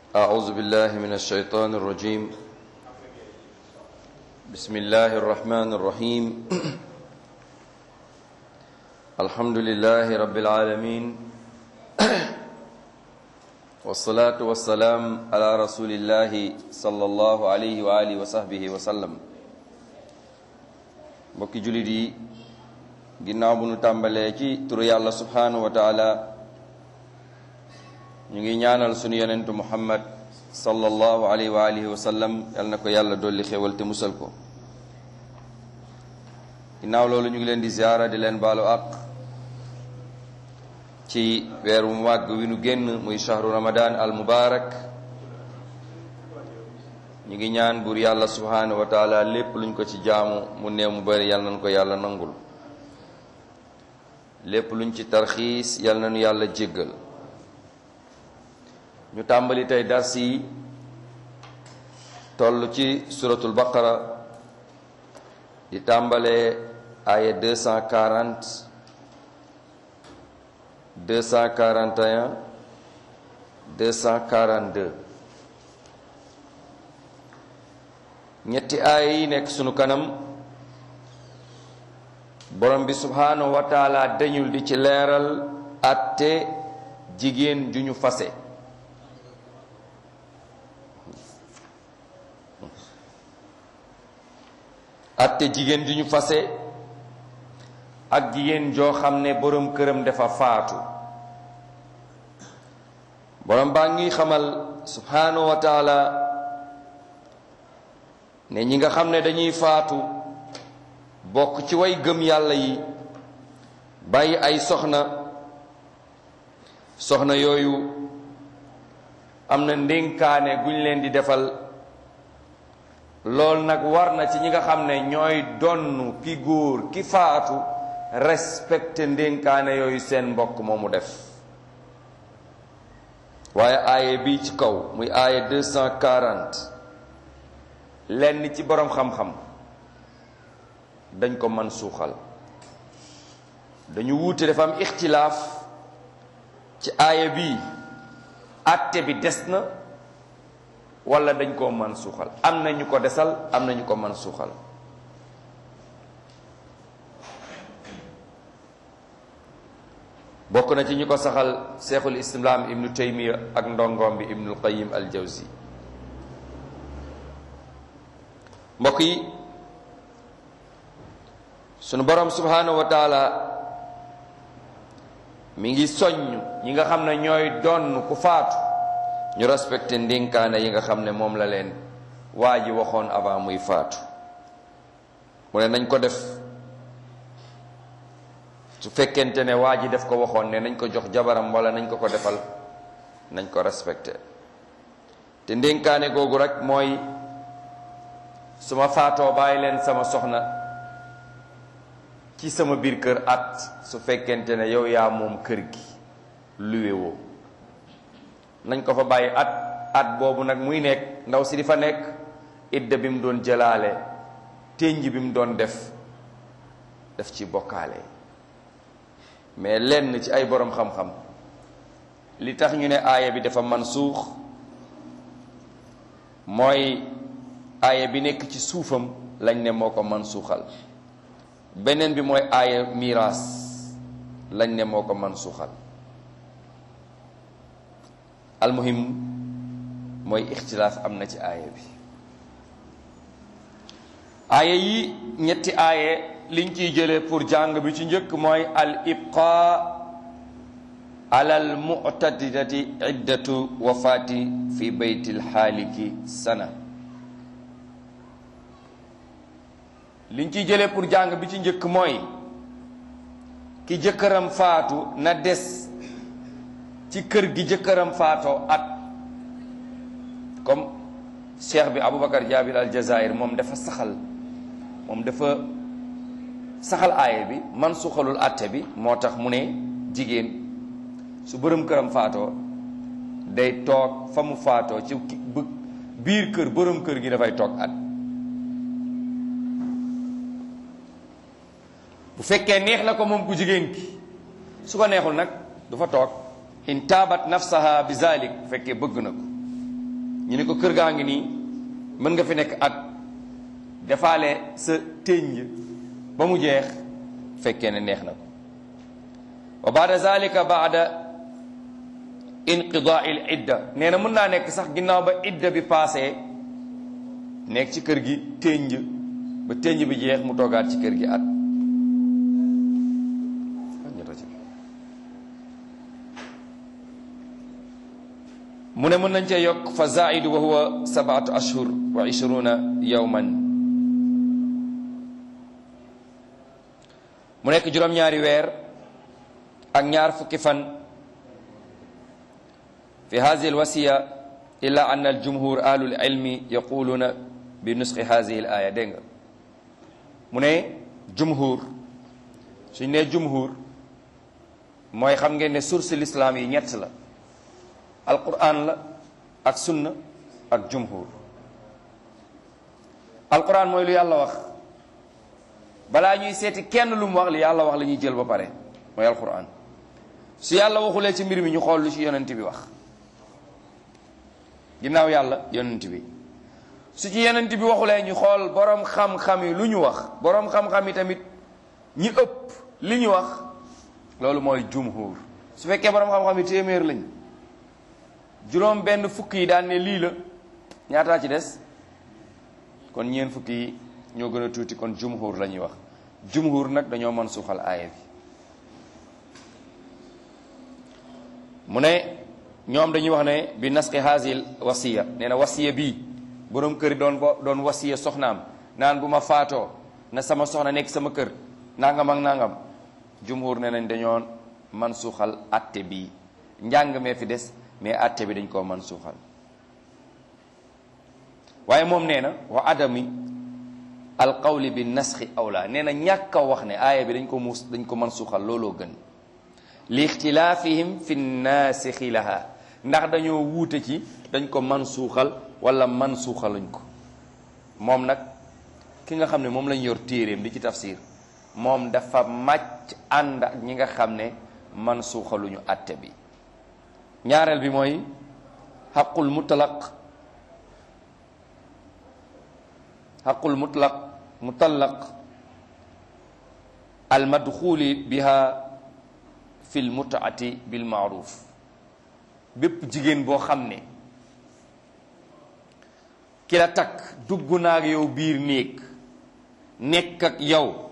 أعوذ بالله من الشيطان الرجيم بسم الله الرحمن الرحيم الحمد لله رب العالمين والصلاة والسلام على رسول الله صلى الله عليه وآله وصحبه وسلم mbokki jullit yi ginnaaw bu nu tàmbalee ci turu yàlla subhanahu wa taala ñu ngi ñaanal sunu yonentu muhammad sallallahu alayhi wa alihi wa sallam yal na ko yàlla dolli xéwal te musal ko ginnaaw loolu ñu ngi leen di ziyaara di leen baalu àq ci weer wu màgg wi nu génn muy shahru ramadan al mubarak ñu ngi ñaan buur yàlla subhanahu wa taala lépp luñ ko ci jaamu mu néew mu bari yal nañ ko yàlla nangul lépp luñ ci tarxiis yal nañu yàlla jéggal ñu tàmbali tey dars yi toll ci suratul baqara di tàmbalee aya 240 241 242 ñetti aaya yi nekk sunu kanam borom bi subhanahu wa taala dañul di ci leeral atte jigéen ju ñu fase atte jigéen ju ñu fase ak jigéen joo xam ne borom këram dafa faatu borom baa ngi xamal subhanahu wa taala ne ñi nga xam ne dañuy faatu bokk ci way gëm yàlla yi bàyyi ay soxna soxna yooyu am na ndénkaane guñ leen di defal loolu nag war na ci ñi nga xam ne ñooy donn ki góor ki faatu respecté ndénkaane yooyu seen mbokk moomu def waaye aaye bi ci kaw muy aaye 240 lenn ci boroom xam-xam dañ ko man suuxal dañu wuute dafa am ixtilaaf ci aaya bi àtte bi des na wala dañ koo man suuxal am na ñu ko desal am na ñu ko man suuxal bokk na ci ñu ko saxal seexul islaam ibnu taymiya ak ndongoom bi ibnul qayim al jawzi mbokk yi sunu borom subhanahu wa taala mi ngi soññ ñi nga xam ne ñooy donn ku faatu ñu respecté ndénkaane yi nga xam ne moom la leen waa ji waxoon avant muy faatu mu ne nañ ko def su fekkente ne waa ji def ko waxoon ne nañ ko jox jabaram wala nañ ko ko defal nañ ko respecté te ndénkaane googu rek mooy su ma faatoo bàyyi leen sama soxna ci sama biir kër at su fekkente ne yow yaa moom kër gi luwe woo nañ ko fa bàyyi at at boobu nag muy nekk ndaw si di fa nekk idda bi mu doon jëlaale ténj bi mu doon def def ci bokkaale mais lenn ci ay boroom xam-xam li tax ñu ne aaya bi dafa mansuux mooy aaya bi nekk ci suufam lañ ne moo ko mansuuxal beneen bi mooy aaya miraas lañ ne moo ko mansuuxal almuhim mooy ixtilaaf am na ci aaya bi aaya yi ñetti aaye liñ ciy jële pour jàng bi ci njëkk mooy al ibqa ala al mu'tadidati iddatu wafaati fi baytil xaaliki sana liñ ciy jële pour jàng bi ci njëkk mooy ki jëkkëram faatu na des ci kër gi jëkkëram faatoo at comme cheikh bi aboubacar jabir al jazair moom dafa saxal moom dafa saxal aaye bi man suxalul atte bi moo tax mu ne jigéen su bërëm këram faatoo day toog fa mu faatoo ci biir kër bërëm kër gi dafay toog at bu fekkee neex na ko moom ku jigéen ki su ko neexul nag du fa toog in taabat nafsaha bi zalik bu fekkee bëgg na ko ñu ne ko kër gaa ngi nii mën nga fi nekk at defaale sa ténj ba mu jeex fekkee ne neex na ko wa baada zalika baada inqidaa il idda nee na mën naa nekk sax ginnaaw ba idda bi paasee nekk ci kër gi ténj ba ténj bi jeex mu toogaat ci kër gi at mu ne mën nañ cee yokk fa zaidu wa huwa sabaatu ashhur wa ishruna yawman mu nekk juróom-ñaari weer ak ñaar fukki fan fi hadihi alwasiya illa an aljumhur ahlul ilmi yaquluna bi nusxi hadihi al aya dégg nga mu ne jumhur suñ ne jumhur mooy xam ngeen ne source l'islam yi ñett la alquran la ak sunna ak jumhur alquran mooy lu yàlla wax balaa ñuy seeti kenn lu mu wax li yàlla wax la ñuy jël ba pare mooy alquran su yàlla waxulee ci mbir mi ñu xool lu ci yonent bi wax ginnaaw yàlla yonent bi su ci yonent bi waxulee ñu xool borom xam-xam yi lu ñu wax borom xam-xam yi tamit ñi ëpp li ñu wax loolu mooy jumhur su fekkee borom xam-xam yi téeméer lañ juróom benn fukk yi daan ne lii la ñaataa ci des kon ñeen fukk yi ñoo gën a tuuti kon jumhur la ñuy wax jumhur nag dañoo mën suuxal aaya bi mu ne ñoom dañuy wax ne bi nasqi hasil wasiya nee na wasiya bii borom kër doon doon wasiya soxnaam naan bu ma faatoo na sama soxna nekk sama kër nangam ak nangam jumhur nee nañ dañoo man suuxal atte bii njàng mee fi des mais atte bi dañ koo man suuxal waaye moom nee na wa adami alqawli bi nasxi awla nee na ñàkk a wax ne aaya bi dañ ko muus dañ ko man suuxal looloo gën li ixtilaafihim fi naasixi laha ndax dañoo wuute ci dañ ko man suuxal wala man suuxaluñ ko moom nag ki nga xam ne moom lañ yor téeréem di ci tafsir moom dafa màcc ànd ak ñi nga xam ne man suuxaluñu atte bi ñaareel bi mooy xaqul mutlaq xaqul mutlaq mutallaq al madxuli biha fi l mutaati bil maaruf bépp jigéen boo xam ne ki la takk dugg naag yow biir néeg nekk ak yow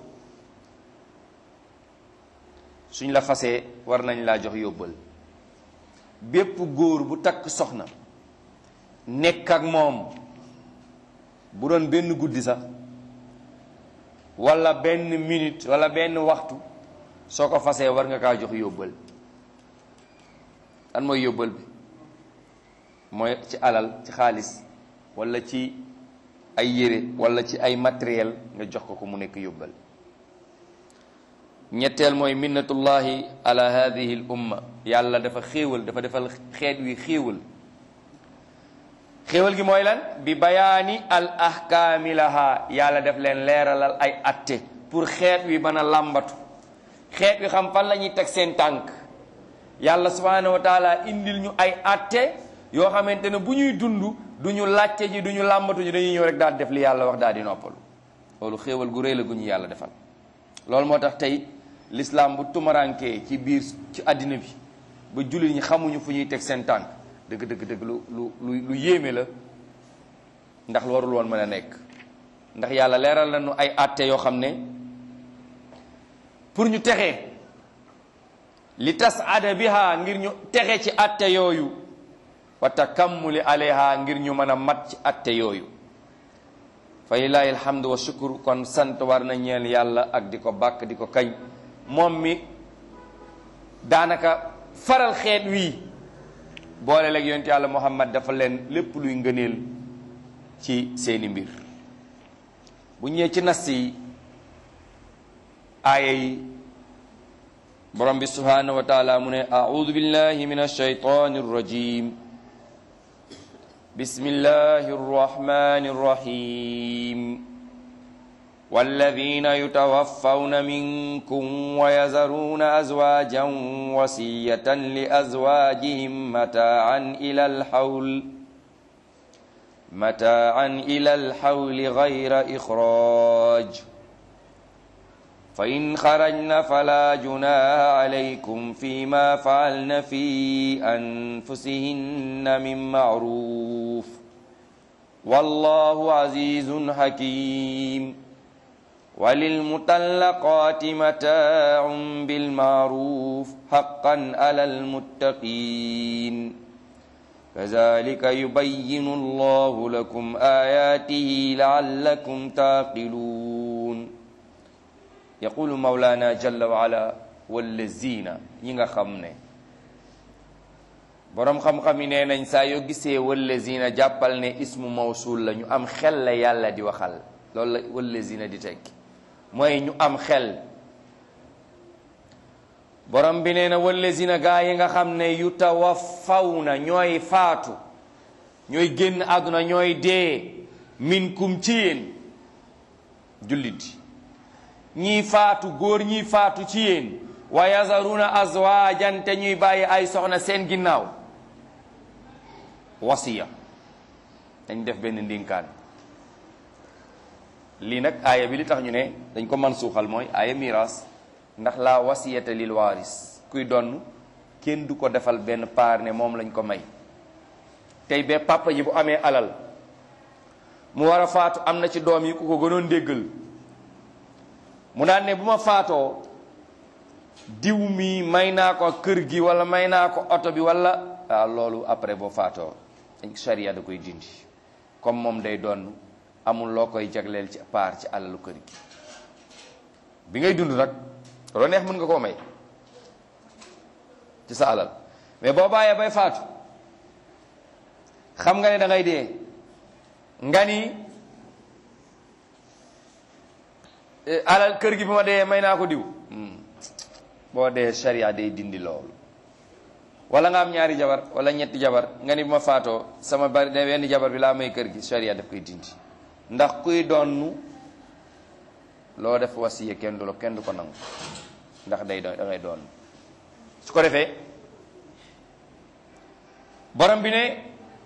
suñ la fasee war nañ laa jox yóbbal bépp góor bu takk soxna nekk ak moom bu doon benn guddi sax walla benn minute walla benn waxtu soo ko fasee war nga kaa jox yóbbal lan mooy yóbbal bi mooy ci alal ci xaalis walla ci ay yére walla ci ay matériel nga jox ko ko mu nekk yóbbal ñetteel mooy minnatullahi ala hadihi l umma yàlla dafa xéewal dafa defal xeet wi xéewal xéewal gi mooy lan bi bayaani al ahkaami laha yàlla def leen leeralal ay atte pour xeet wi mën a làmbatu xeet wi xam fan la ñuy teg seen tànk yàlla subhanahu wa taala indil ñu ay atte yoo xamante ne bu ñuy dund du ñu làcce ji du ñu làmbatu ji dañuy ñëw rek daal def li yàlla wax daal di noppalu loolu xéewal gu rëy la gu ñu yàlla defal loolu moo tax tey l'islam bu tumarankee ci biir ci àddina bi ba jullit ñi xamuñu fu ñuy teg seen tànk dëgg dëgg dëgg lu lu lu lu yéeme la ndax warul woon mën a nekk ndax yàlla leeral nañu ay atte yoo xam ne pour ñu texee li tas ada biha ngir ñu texe ci atte yooyu wa takammuli alayha ngir ñu mën a mat ci atte yooyu fa lillahi alhamdu wa shukru kon sant war na ñeel yàlla ak di ko bàkk di ko kañ moom mi daanaka faral xeet wii boole leeg yonent yàlla muhammad dafa leen lépp luy ngëneel ci seeni mbir bu ñëwee ci nas yi aaya yi borom bi subhanahu wa taala mu ne audu billahi min alshaytani arrajim bismillahi arrahmani arrahim والذين يتوفون منكم ويذرون أزواجا وصية لأزواجهم متاعا إلى الحول متاعا إلى الحول غير إخراج فإن خرجن فلا جناح عليكم فيما فعلن في أنفسهن من معروف والله عزيز حكيم وللمطلقات متاع بالمعروف حقا على المتقين كذلك يبين الله لكم آياته لعلكم تعقلون يقول مولانا جل وعلا والذين ييغا خامني borom xam-xam yi nee nañ saa yoo gisee wallazina jàppal ne ismu mawsul la ñu am xel la yàlla di waxal loolu la wallazina di tekki mooy ñu am xel borom bi nee na wallazina gaa yi nga xam ne yu tawaffawna ñooy faatu ñooy génn àdduna ñooy dee minkum ci yéen jullit ñii faatu góor ñii faatu ci yéen wa yazaruna azwajan te ñuy bàyyi ay soxna seen ginnaaw wasiya dañ def benn ndénkaan lii nag aaya bi li tax ñu ne dañ ko man suuxal mooy aaya miraas ndax la wasiyata lil waaris kuy donn kenn du ko defal benn paar ne moom lañ ko may tey ba papa ji bu amee alal mu war a faatu am na ci doom yi ku ko gënoon déggal mu daan ne bu ma faatoo diw mi may naa ko kër gi wala may naa ko oto bi wala waaw loolu après boo faatoo charia da koy dindi comme moom day doon amul loo koy jagleel ci paar ci alalu kër gi bi ngay dund nag loo neex mën nga koo may ci sa alal mais boo bàyyee bay faatu xam nga ne da ngay dee nga ni alal kër gi bi ma dee may naa ko diw boo dee sharia day dindi loolu wala nga am ñaari jabar wala ñetti jabar nga ni bi ma faatoo sama bari ne wenn jabar bi laa may kër gi sharia daf koy dindi ndax kuy doonu loo def wasiya kenn du la kenn du ko nangu ndax day doon da ngay doon su ko defee borom bi ne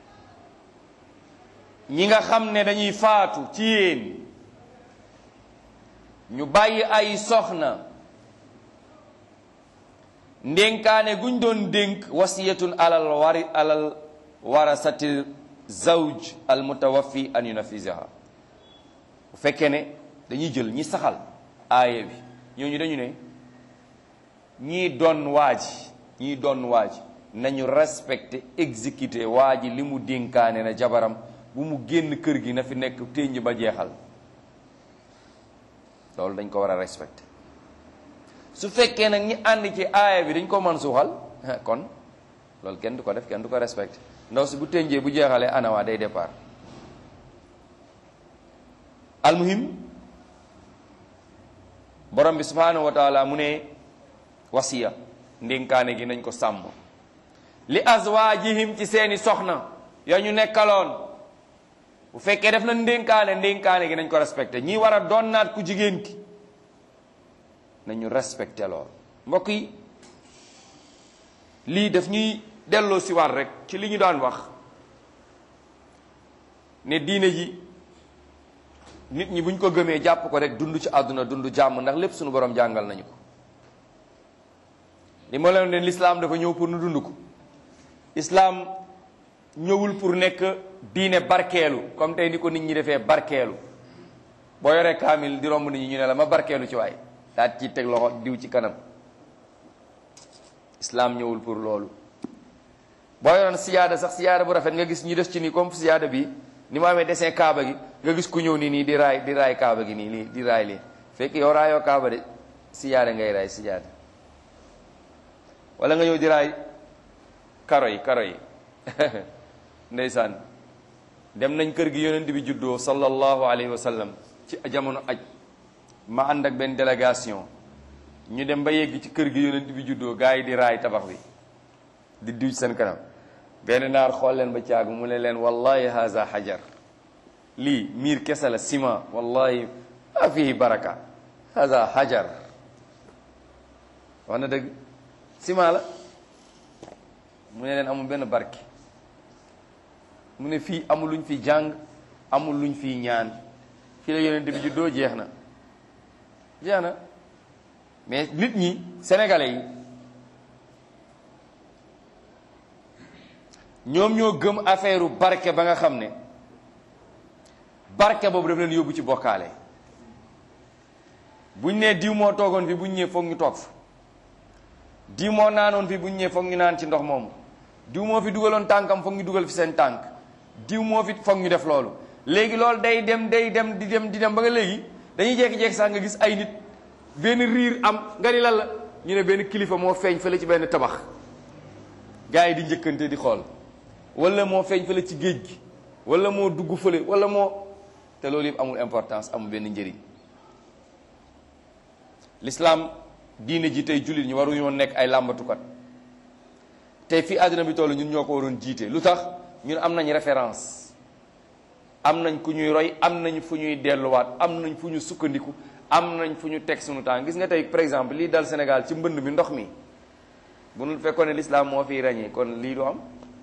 ñi nga xam ne dañuy faatu ci yéen ñu bàyyi ay soxna ndénkaane guñ doon dénk wasiyatun alal wari alal warasati zawj al mutawaffi an yunafisaha bu fekkee ne dañuy jël ñi saxal aaya bi ñooñu dañu ne ñii doon waaji ñii doon waaji nañu respecté exécuté waa ji li mu dénkaane na jabaram bu mu génn kër gi na fi nekk ténj ba jeexal loolu dañ ko war a respecté su fekkee nag ñi ànd ci aaya bi dañ ko mën suuxal kon loolu kenn du ko def kenn du ko respecté ndaw si bu ténjee bu jeexalee anawaa day départ almuhim borom bi subhanahu wa taala mu ne wasiya ndénkaane gi nañ ko sàmm li azwaajihim ci seeni soxna ya ñu nekkaloon bu fekkee def na ndénkaane ndénkaane gi nañ ko respecté ñi war a doon naat ku jigéen ki nañu respecté lool mbokk yi lii daf ñuy delloo si waat rek ci li ñu daan wax ne diine ji nit ñi buñ ko gëmee jàpp ko rek dund ci àdduna dund jàmm ndax lépp suñu borom jàngal nañu ko li ma leen ne l'islam dafa ñëw pour nu dund ko islam ñëwul pour nekk diine barkeelu comme tey ni ko nit ñi defee barkeelu boo yoree kaamil di romb nit ñi ñu ne la ma barkeelu ci waay daat ci teg loxo diw ci kanam islam ñëwul pour loolu boo yoroon siyaada sax siyaada bu rafet nga gis ñu def ci nii comme siyaada bi ni mu amee dessin kaaba gi nga gis ku ñëw nii nii di raay di raay kaaba gi nii nii di raay lii fekk yow raayoo kaaba de siyaada ngay raay siyaada wala nga ñëw di raay karo yi karo yi ndeysaan dem nañ kër gi yonent bi juddoo sallallahu alayhi wa sallam ci jamono aj ma ànd ak benn délégation ñu dem ba yegg ci kër gi yonent bi juddoo gars yi di raay tabax bi di diw seen kanam benn naar xool leen ba caagu mu ne leen wallahi haza hajar lii miir kese la ciment wallahi ma fihi baraka haza hajar wax na dëgg ciment la mu ne leen amul benn barke mu ne fii amul luñ fi jàng amul luñ fi ñaan fii la yonent bi juddoo jeex na jeex na mais nit ñi sénégalais yi ñoom ñoo gëm affaire barke ba nga xam ne barke boobu daf leen yóbbu ci bokkaale buñ nee diw moo toogoon fi buñ ñëwee foog ñu toog fa diw moo naanoon fi buñ ñëwee foog ñu naan ci ndox moomu diw moo fi dugaloon tànkam foog ñu dugal fi seen tànk diw moo fi foog ñu def loolu léegi loolu day dem day dem di dem di dem ba nga léegi dañuy jékki-jékki sax nga gis ay nit benn riir am nga ni lan la ñu ne benn kilifa moo feeñ fële ci benn tabax gars yi di njëkkante di xool wala moo feeñ fële ci géej gi wala moo dugg fële wala moo te loolu yëpp amul importance amul benn njëriñ l'islam diine ji tey jullit ñu waruñoo nekk ay làmbatukat tey fii àddina bi toll ñun ñoo ko waroon jiite lu tax ñun am nañ référence am nañ ku ñuy roy am nañ fu ñuy delluwaat am nañ fu ñu sukkandiku am nañ fu ñu teg suñu temps gis nga tey par exemple lii dal Sénégal ci mbënd mi ndox mi bu nu fekkoon ne l'islam moo fiy ràññee kon lii du am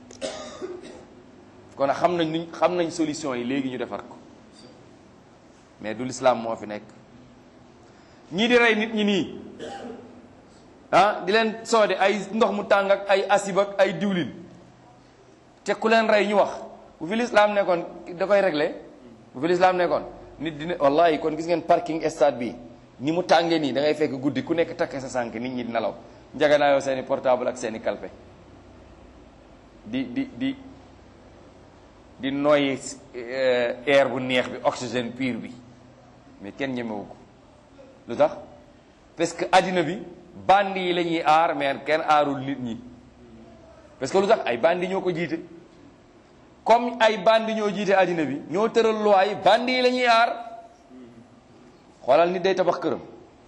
kon xam nañ nuñ xam nañ solution yi léegi ñu defar ko mais du l'islam moo fi nekk ñii di rey nit ñi nii ah di leen soode ay ndox mu tàng ak ay asib ak ay diwlin te ku leen rey ñu wax bu fi l'islam nekkoon da koy réglé bu fi l'islam nekkoon nit dina wallahi kon gis ngeen parking stade bi ni mu tàngee nii da ngay fekk guddi ku nekk takk sa sànk nit ñi di nelaw njaganaayoo seeni portable ak seeni kalpe di di di di noyyi air bu neex bi oxygène pur bi mais kenn ñemewu ko lu tax parce que addina bi bandi yi la ñuy aar mais kenn aarul nit ñi parce que lu tax ay bandi ñoo ko jiite comme ay bandi ñoo jiite addina bi ñoo tëral loi yi bandi yi la ñuy aar xoolal nit day tabax këram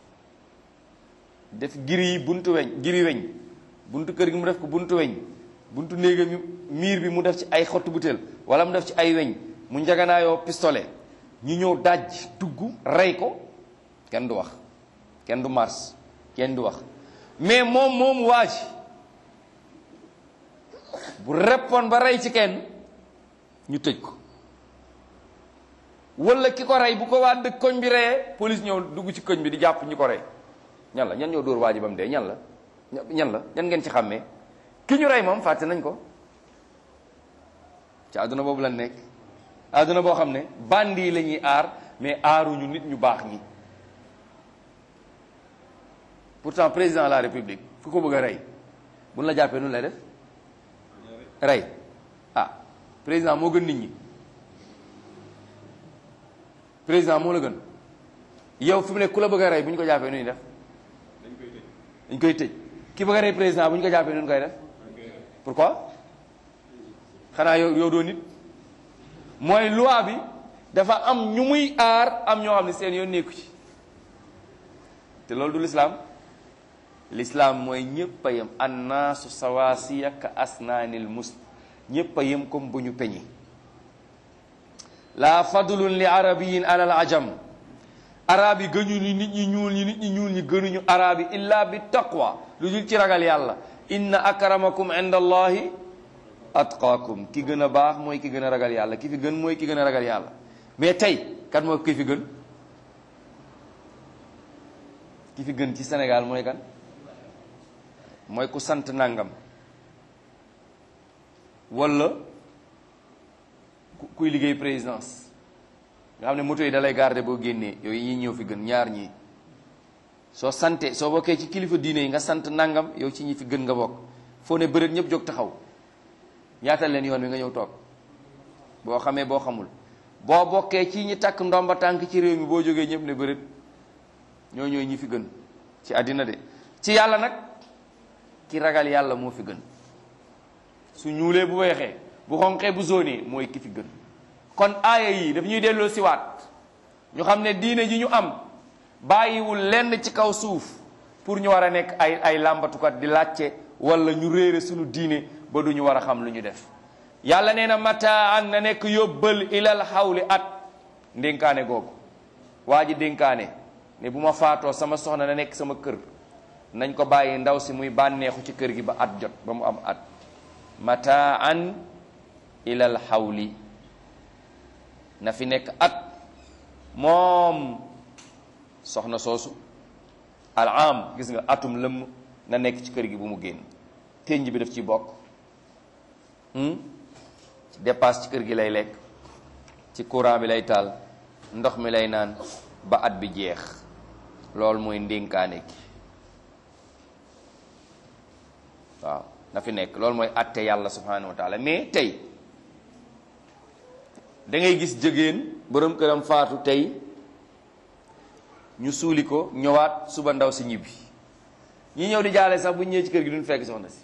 def giri yi buntu weñ giri weñ buntu kër gi mu def ko buntu weñ buntu néega mi miir bi mu def ci ay xottu butéel wala mu def ci ay weñ mu njaganaayoo pistolet ñu ñëw daj dugg rey ko kenn du wax kenn du mars kenn du wax mais moom moom waa ji bu reppoon ba rey ci kenn ñu tëj ko wala ki ko rey bu ko waa dëkk koñ bi reyee police ñëw dugg ci koñ bi di jàpp ñi ko rey ñan la ñan ñoo dóor waa ji ba mu dee ñan la ñan la ñan ngeen ci xàmmee ki ñu rey moom fàtte nañ ko ci àdduna boobu la nekk àdduna boo xam ne bandi yi la ñuy aar mais aaruñu nit ñu baax ñi pourtant président de la république fu ko bëgg a rey buñ la jàppee nun lay def rey ah président moo gën nit ñi président moo la gën yow fi mu ne ku la bëgg a rey bu ñu ko jàppee nu ñuy def dañ koy tëj ki bëgg a rey président bu ñu ko jàppee nu ñu koy def pourquoi xanaa yow yow doo nit mooy loi bi dafa am ñu muy aar am ñoo xam ne seen yoon nekku ci te loolu du l'islam l'islam mooy ñëpp a yem annaasu sawaasiya ka asnaanil mus ñëpp a yem comme bu ñu peñi la fadlun li arabiyin alal ajam arab yi gëñu ni nit ñi ñuul ñi nit ñi ñuul ñi gënuñu arab yi illa bi taqwa lu dul ci ragal yàlla inna akramakum inda allahi atqaakum ki gën a baax mooy ki gën a ragal yàlla ki fi gën mooy ki gën a ragal yàlla mais tey kan mooy ki fi gën ki fi gën ci Sénégal mooy kan mooy ku sant nangam wala kuy liggéey présidence nga xam ne moto yi dalay garder boo génnee yooyu ñi ñëw fi gën ñaar ñii soo sante soo bokkee ci kilifa diine yi nga sant nangam yow ci ñi fi gën nga bokk foo ne bërët ñëpp jóg taxaw ñaatal leen yoon wi nga ñëw toog boo xamee boo xamul boo bokkee ci ñi takk ndomba tànk ci réew mi boo jógee ñëpp ne bërët ñoo ñooy ñi fi gën ci àddina de ci yàlla nag ki ragal yàlla moo fi gën su ñuulee bu weexee bu xonqee bu zone mooy ki fi gën kon aaya yi daf ñuy delloo siwaat ñu xam ne diine ji ñu am bàyyiwul lenn ci kaw suuf pour ñu war a nekk ay ay làmbatukat di laajte wala ñu réere suñu diine ba du ñu war a xam lu ñu def yàlla nee na mataan na nekk yóbbal ilal xawli at ndénkaane googu waa ji dénkaane ne bu ma faatoo sama soxna na nekk sama kër nañ ko bàyyi ndaw si muy bànneexu ci kër gi ba at jot ba mu am at mataan ilal xawli na fi nekk at moom soxna soosu al am gis nga atum lëmm na nekk ci kër gi bu mu génn ténj bi daf ci bokk ci dépasse ci kër gi lay lekk ci courant bi lay taal ndox mi lay naan ba at bi jeex loolu mooy ndénkaane gi waaw na fi nekk loolu mooy atte yàlla subhanahu wa taala mais tey da ngay gis jigéen borom këram faatu tey ñu suuli ko ñëwaat suba ndaw si ñibbi ñi ñëw di jaale sax bu ñëwee ci kër gi duñ fekk soxna si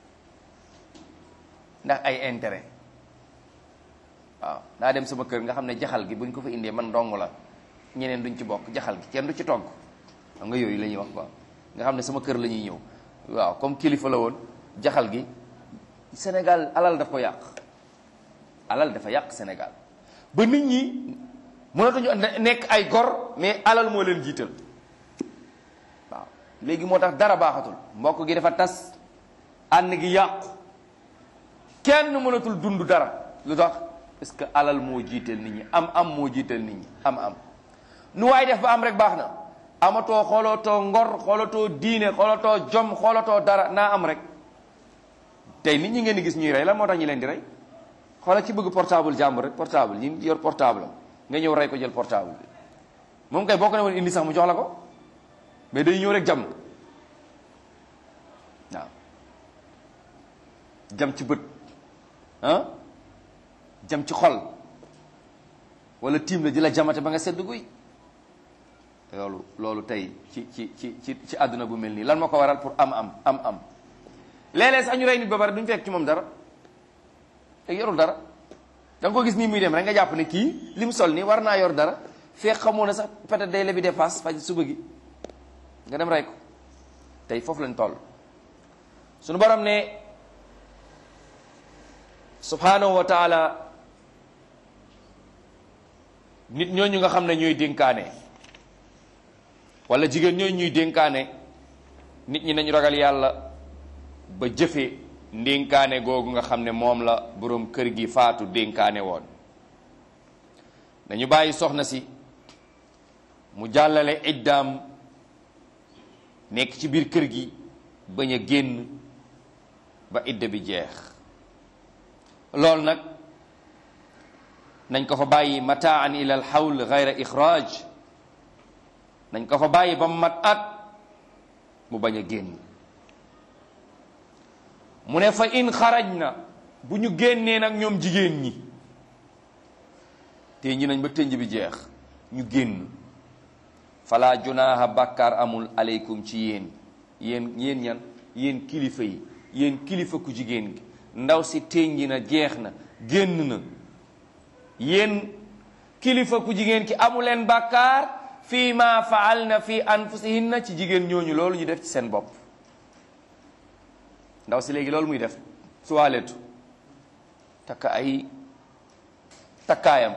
ndax ay intérêt waaw daa dem sama kër nga xam ne jaxal gi buñ ko fa indee man dong la ñeneen duñ ci bokk jaxal gi kenn du ci togg xam nga yooyu la ñuy wax quoi nga xam ne sama kër la ñuy ñëw waaw comme kilifa la woon jaxal gi Sénégal alal daf ko yàq alal dafa yàq Sénégal ba nit ñi mënatuñu nekk ay gor mais alal moo leen jiital waaw léegi moo tax dara baaxatul mbokk gi dafa tas ànd gi yàqu kenn mënatul dund dara lu tax parce que alal moo jiital nit ñi am am moo jiital nit ñi am am nu waay def ba am rek baax na amatoo xoolatoo ngor xoolatoo diine xoolatoo jom xoolatoo dara naa am rek tey nit ñi ngeen di gis ñuy rey lan moo tax ñi leen di rey xoola ci bëgg portable jàmbur rek portable ñi yor portable am nga ñëw rey ko jël portable bi moom kay boo ko ne woon indi sax mu jox la ko mais day ñëw rek jam waaw jam ci bët ah jam ci xol wala tiim la di la jamate ba nga sedd guy loolu loolu tey ci ci ci ci ci àdduna bu mel nii lan moo ko waral pour am am am am léeg-léeg sax ñu rey nit ba pare duñu fekk ci moom dara te yorul dara da nga ko gis nii muy dem rek nga jàpp ne kii li mu sol nii war naa yor dara fekk xamoo ne sax peut-être day lebi dépasse faj suba gi nga dem rey ko tey foofu lañ toll suñu borom ne subhanahu wa taala nit ñooñu nga xam ne ñooy dénkaane wala jigéen ñooñu ñuy dénkaane nit ñi nañu ragal yàlla ba jëfe ndénkaane googu nga xam ne moom la boroom kër gi faatu dénkaane woon nañu bàyyi soxna si mu jàllale iddaam nekk ci biir kër gi bañ a génn ba idda bi jeex loolu nag nañ ko fa bàyyi mataan ila al xawl gayra ixraaj nañ ko fa bàyyi ba mu mat at mu bañ a génn mu ne fa in xaraj na bu ñu génnee nag ñoom jigéen ñi te ñi nañ ba tënj bi jeex ñu génn fala junaaha bàkkaar amul aleykum ci yéen yéen yéen ñan yéen kilifa yi yéen kilifa ku jigéen gi ndaw si tënji na jeex na génn na yéen kilifa ku jigéen ki amuleen bàkkaar fii ma faal na fi anfusihinna ci jigéen ñooñu loolu ñu def ci seen bopp ndaw si léegi loolu muy def suwaaletu takk ay takkaayam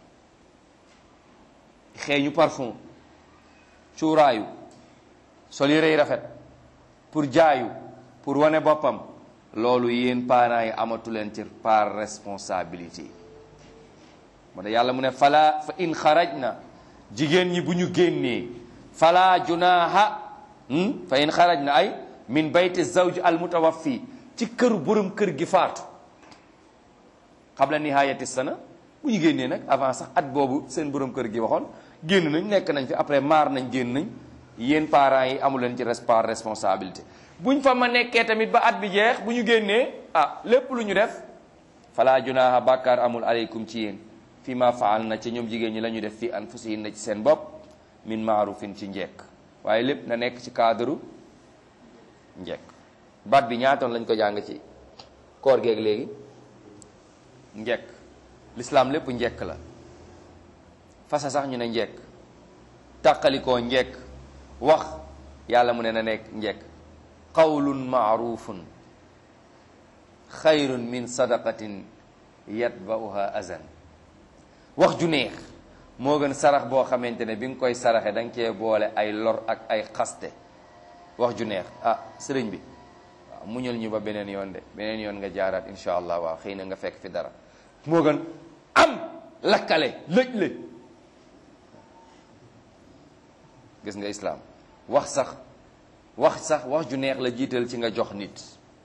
xeeñu parfum cuuraayu sol yére yi rafet pour jaayu pour wane boppam loolu yéen parents yi amatu leen ci par responsabilité moo tax yàlla mu ne fala fa in xaraj na jigéen ñi bu ñu génnee fala junaaha fa in xaraj na ay min bayti zawj al mutawaffi ci këru borom kër gi faatu qabla nihayati sana bu ñu génnee nag avant sax at boobu seen borom kër gi waxoon génn nañ nekk nañ fi après maar nañ génn nañ yéen parents yi amu leen ci par responsabilité buñ fa ma nekkee tamit ba at bi jeex bu ñu génnee ah lépp lu ñu def fala junaaha bàkkaar amul aleykum ci yéen fi ma faal na ci ñoom jigéen ñi la ñu def fi anfusihin na ci seen bopp min maarufin ci njekk waaye lépp na nekk ci cadre njekk baat bi ñaatoon lañ ko jàng ci koor geeg léegi njekk lislaam lépp njekk la fasa sax ñu ne njekk tàqalikoo njekk wax yàlla mu ne na nekk njekk qawlun maarufun xayrun min sadaqatin yatba'uha azan wax ju neex moo gën sarax boo xamante ne bi nga koy saraxe da nga cee boole ay lor ak ay xaste wax ju neex ah sëriñ bi waaw muñal ñu ba beneen yoon de beneen yoon nga jaaraat incha allah waaw xëy na nga fekk fi dara moo gën am lakkale lëj le gis nga islaam wax sax wax sax wax ju neex la jiital ci nga jox nit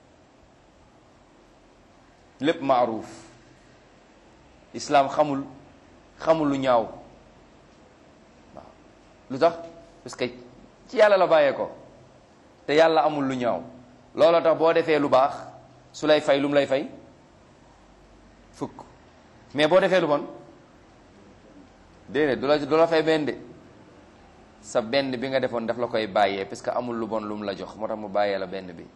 lépp maaruuf islaam xamul xamul lu ñaaw waaw lu tax parce que ci yàlla la bàyyee ko te yàlla amul lu ñaaw looloo tax boo defee lu baax su lay fay lu mu lay fay fukk mais boo defee lu bon déedéet du la du la fay benn de sa benn bi nga defoon daf la koy bàyyee parce que amul lu bon lu mu la jox moo tax mu bàyyee la benn bi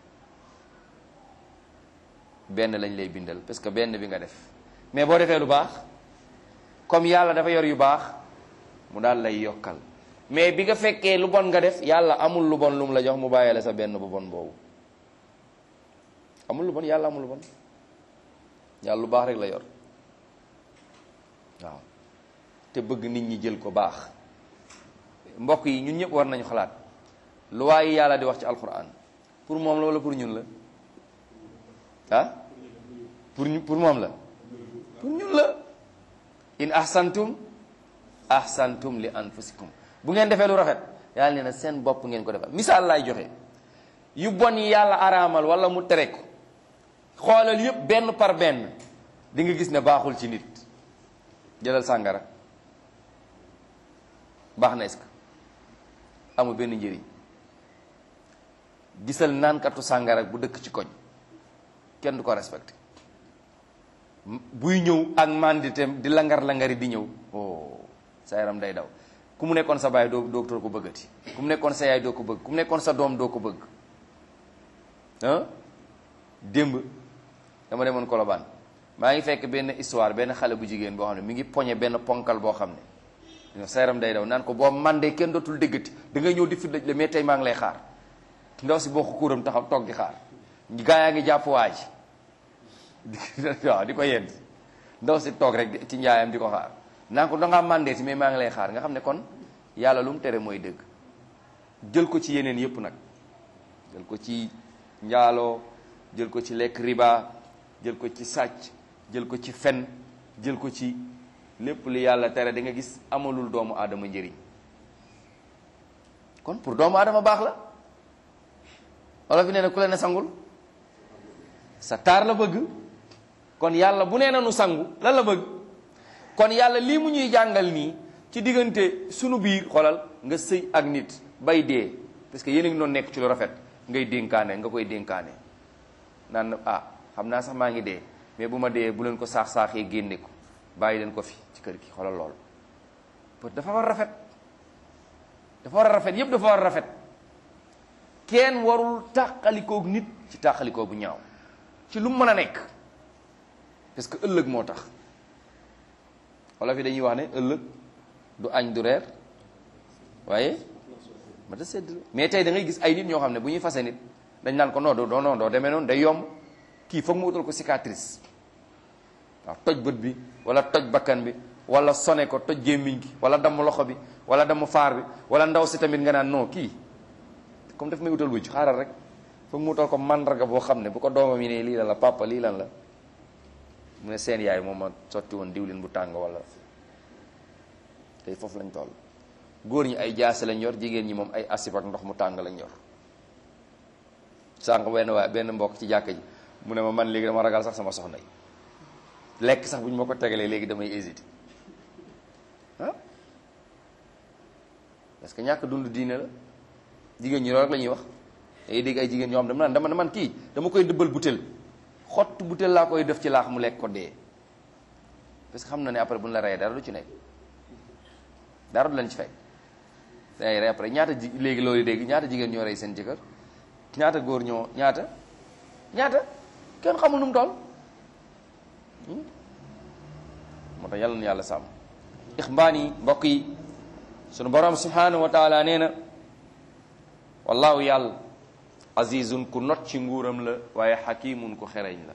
benn lañ lay bindal parce que benn bi nga def mais boo defee lu baax comme yàlla dafa yor yu baax mu daal lay yokkal mais bi nga fekkee lu bon nga def yàlla amul lu bon lu mu la jox mu bàyyee la sa benn bu bon boobu amul lu bon yàlla amul lu bon yàlla lu baax rek la yor waaw te bëgg nit ñi jël ko baax mbokk yi ñun ñëpp war nañu xalaat lu waaye yàlla di wax ci alquran pour moom la wala pour ñun la ah pour ñu pour moom la pour ñun la in ahsantum ahsantum li anfusikum bu ngeen defee lu rafet yàlla nee na seen bopp ngeen ko defal misaal laay joxe yu bon yi yàlla araamal wala mu tere ko xoolal yëpp benn par benn di nga gis ne baaxul ci nit jëlal sàngara baax na est-ce que amul benn njëriñ gisal naankatu sàngara bu dëkk ci koñ kenn du ko respecté buy ñëw ak manditeem di langar-langari di ñëw oh sa yaram day daw ku mu nekkoon sa baay doo doo ko bëggati ku mu nekkoon sa yaay doo ko bëgg ku mu nekkoon sa doom doo ko bëgg ah démb dama demoon Colobane maa ngi fekk benn histoire benn xale bu jigéen boo xam ne mi ngi poñe benn ponkal boo xam ne sa yaram day daw naan ko boo mandee kenn dootul déggati da ngay ñëw di fi daj la mais tey maa ngi lay xaar ndaw si boo ko kuuram taxaw toog di xaar gaa yaa ngi jàpp waa ji waaw di ko yedd ndaw si toog rek ci njaayam di ko xaar naan ko dangaa mandeeti mais maa ngi lay xaar nga xam ne kon yàlla lu mu tere mooy dëgg jël ko ci yeneen yépp nag jël ko ci njaaloo jël ko ci lekk riba jël ko ci sàcc jël ko ci fen jël ko ci lépp li yàlla tere da nga gis amalul doomu aadama njëriñ kon pour doomu aadama baax la wala fi nee na ku la ne sangul sa taar la bëgg kon yàlla bu nee na nu sangu lan la bëgg kon yàlla lii mu ñuy jàngal nii ci diggante sunu biir xolal nga sëy ak nit bay dee parce que yéen a ngi doon nekk ci lu rafet ngay dénkaane nga koy dénkaane naan ah xam naa sax maa ngi dee mais bu ma dee bu leen ko saax-saaxee génne ko bàyyi leen ko fi ci kër gi xolal lool dafa war a rafet dafa war a rafet yépp dafa war a rafet kenn warul tàqalikoog nit ci tàqalikoo bu ñaaw ci lu mu mën a nekk parce que ëllëg moo tax wala fi dañuy wax ne ëllëg du añ du reer waaye ma ta sedd la mais tey da ngay gis ay nit ñoo xam ne bu ñuy fase nit dañ naan ko non doo non doo demee noonu day yomb kii foog mu utal ko cicatrice waaw toj bët bi wala toj bakkan bi wala sone ko toj gémmiñ gi wala damm loxo bi wala damm faar bi wala ndaw si tamit nga naan non kii comme daf may utal wëcc xaaral rek foog mu utal ko mandarga boo xam ne bu ko doomam yi ne lii lan la papa lii lan la mu ne seen yaay moom ma sotti woon diwlin bu tàng wala tey foofu lañ toll góor ñi ay jaase lañ yor jigéen ñi moom ay asib ak ndox mu tàng lañ yor sànq benn waay benn mbokk ci jàkka ji mu ne ma man léegi dama ragal sax sama soxna yi lekk sax bu ñu ma ko tegalee léegi damay hésité ah parce que ñàkk dund diine la jigéen ñi loolu rek la ñuy wax day dégg ay jigéen ñoo xam dama naan dama man kii dama koy dëbbal butéel xott butéel laa koy def ci laax mu lekk ko dee parce que xam na ne après bu ñu la reyee dara du ci nekk dara du leen ci fekk day rey après ñaata ji léegi loolu dégg ñaata jigéen ñoo rey seen jëkkër ñaata góor ñoo ñaata ñaata kenn xamul nu mu toll moo tax yàlla na yàlla sàmm ixbaan yi mbokk yi sunu borom subhanahu wa taala nee na wallahu yàlla azizun ku not ci nguuram la waaye xakimun ku xereñ la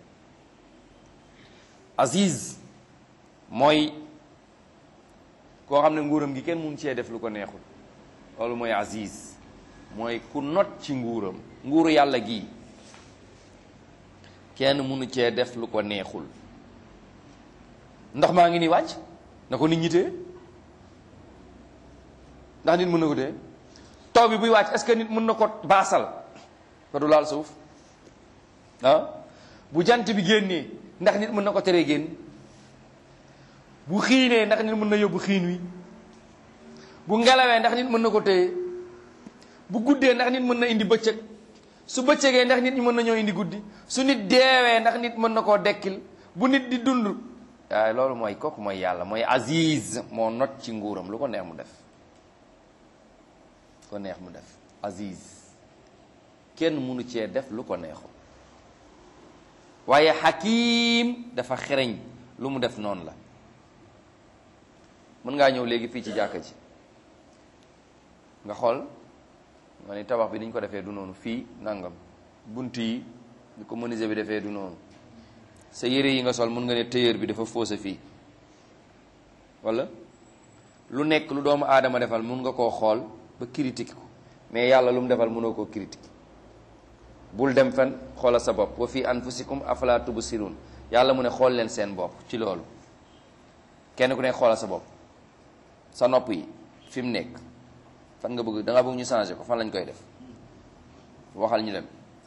aziz mooy koo xam ne nguuram gi kenn mun cee def lu ko neexul loolu mooy aziz mooy ku not ci nguuram nguuru yàlla gii kenn munu cee def lu ko neexul ndox maa ngi nii wàcc na ko nit ñi téye ndax nit mën na ko téye taw bi buy wàcc est-ce que nit mën na ko baasal ko du laal suuf ah bu jant bi génnee ndax nit mën na ko teree génn bu xiinee ndax nit mën na yóbbu xiin wi bu ngelawee ndax nit mën na ko téye bu guddee ndax nit mën na indi bëccëg su bëccëgee ndax nit ñi mën na ñoo indi guddi su nit deewee ndax nit mën na koo dekkil bu nit di dund waaye loolu mooy kooku mooy yàlla mooy aziz moo not ci nguuram lu ko neex mu def ko neex mu def aziz kenn mënu cee def lu ko neexul waaye xakim dafa xereñ lu mu def noonu la mën ngaa ñëw léegi fii ci jàkka ji nga xool nga ni tabax bi ni ñu ko defee du noonu fii nangam bunt yi ni ko menuisier bi defee du noonu sa yére yi nga sol mën nga ne tailleur bi dafa faussé fii wala lu nekk lu doomu aadama defal mun nga koo xool ba critique ko mais yàlla lu mu defal mënoo koo critique bul dem fen xoolal sa bopp wa fi anfusikum afala tubsirun yàlla mu ne xool leen seen bopp ci loolu kenn ku ne xoolal sa bopp sa nopp yi fi mu nekk fan nga bëgg da nga bëgg ñu changer ko fan lañ koy def waxal ñu dem